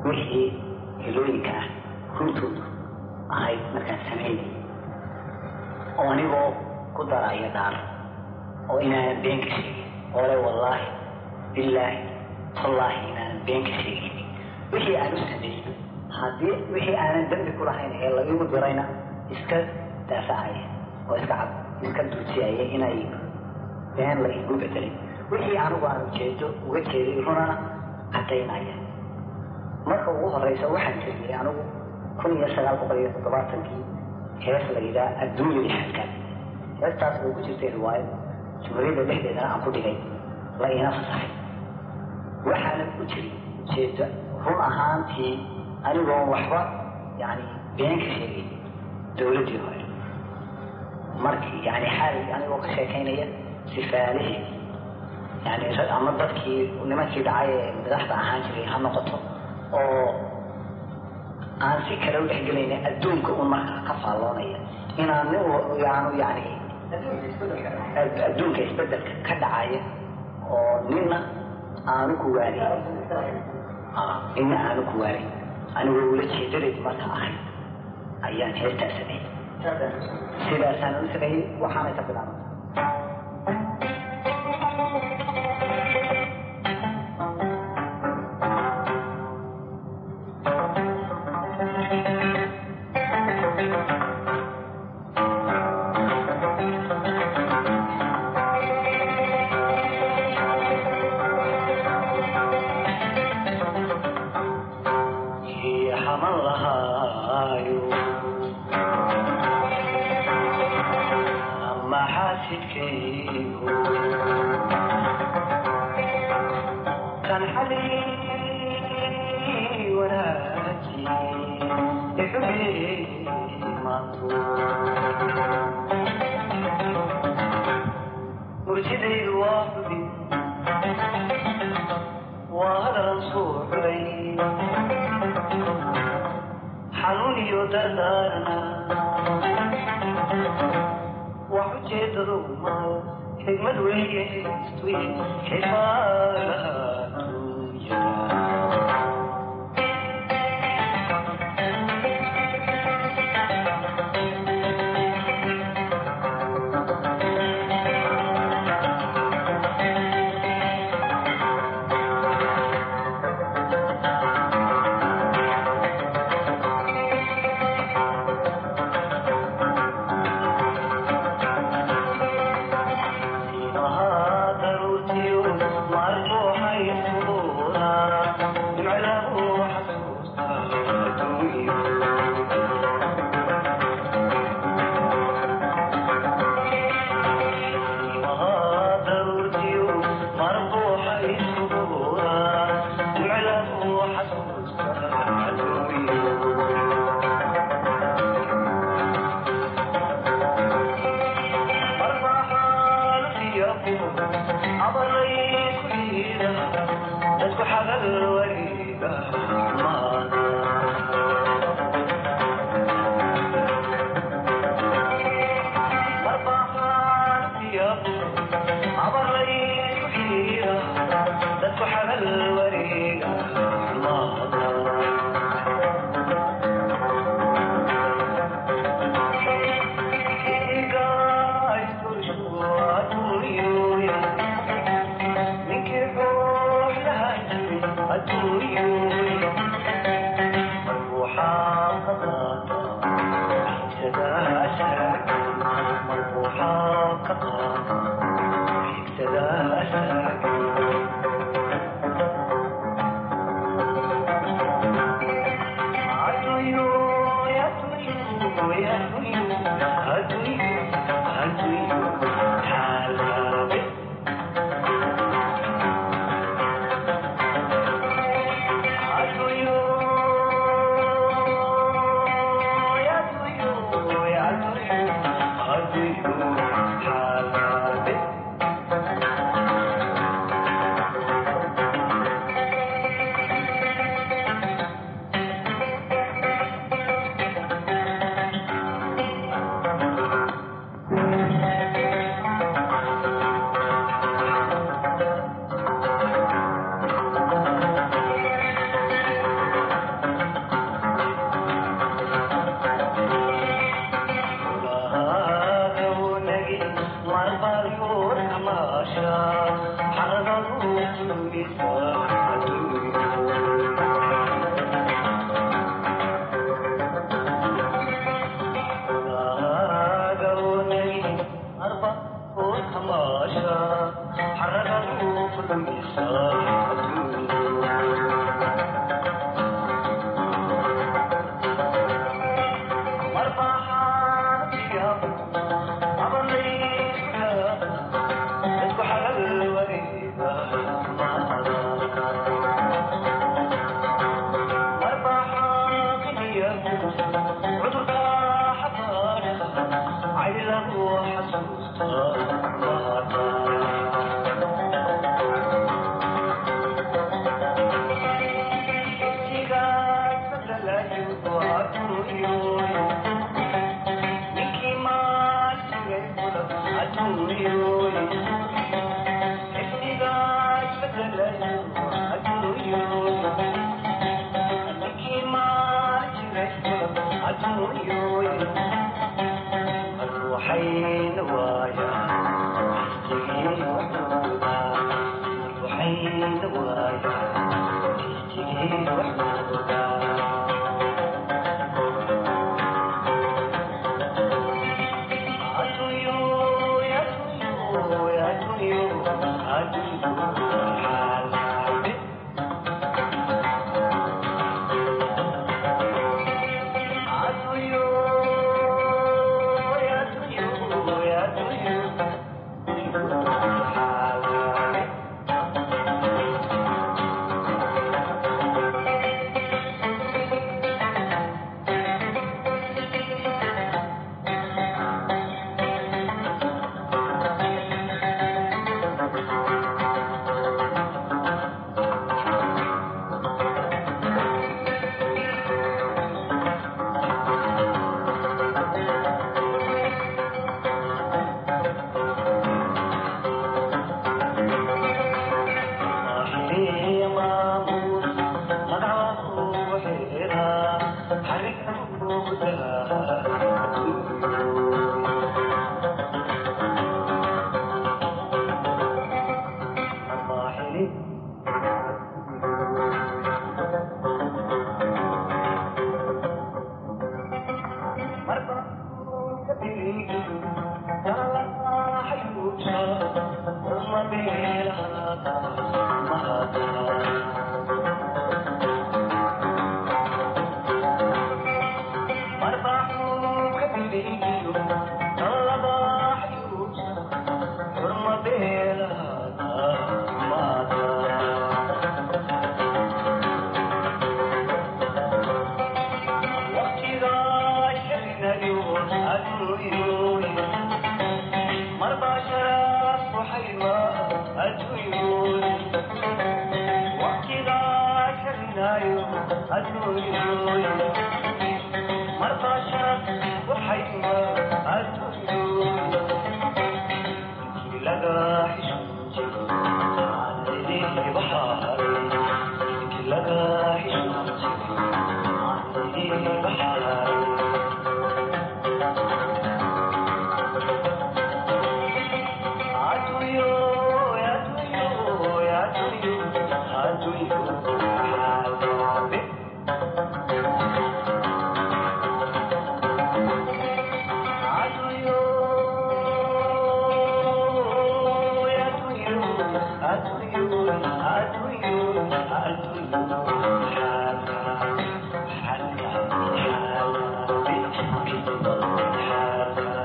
wixii helooyinka ah runtoodu ahayd markaan samaynay oo anigoo ku daraya dhaar oo inaanan been ka sheegin oo le wallaahi billaahi tallaahi inaanan been ka sheegin wixii aan u sameeyey haddii wixii aanan dembi ku lahayn ee la igu dirayna iska daafacaya oo iska cad iska duujiyaya inay been la igu bedelay wixii anigu aan ujeedo uga jeeday runana caddaynaya marka ugu horeysa waxaan tiriyey anigu kun iyo sagaal boqol iyo toddobaatankii hees la yidhaha adduunya lixadkaas heestaas oo ku jirtay riwaayad jumhuriyadda dhexdeedana aan ku dhigay la iina fasaxay waxaana ku jiri ujeedo run ahaantii anigoon waxba yani been ka sheegay dowladdii hore markii yani xaal anigoo ka sheekaynaya sifaalihii yani ama dadkii nimankii dhacay ee madaxda ahaan jiray ha noqoto oo aan si kale u dhexgelayna adduunka un markaa ka faalloonaya inaan nin yaanu yani adduunka isbedelka ka dhacaya oo nina aanu ku waarin nina aanu ku waarin anigoo ula jeedadaydu marka ahayd ayaan heestaa sameeyey sidaasaan u sameeyey waxaanay ka bilaabantay Thank you. I do you, I do you, I do you.